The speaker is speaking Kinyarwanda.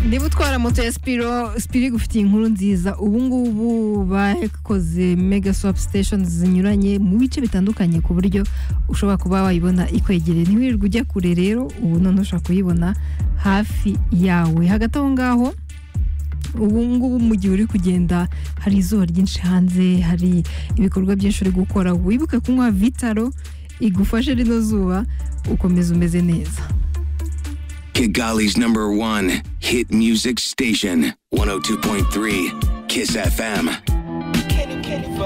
niba utwara moto ya sipiro sipiro igufitiye inkuru nziza ubu ngubu bakoze mega swapu sitesheni zinyuranye mu bice bitandukanye ku buryo ushobora kuba wayibona ikwegereye ntiwirirwe ujya kure rero ubu none ushobora kuyibona hafi yawe hagati aho ngaho ubu ngubu mu gihe uri kugenda hari izuba ryinshi hanze hari ibikorwa byinshi uri gukora wibuke kunywa vitaro igufashe rino zuba ukomeza umeze neza Kigali's number one hit music station, 102.3 Kiss FM.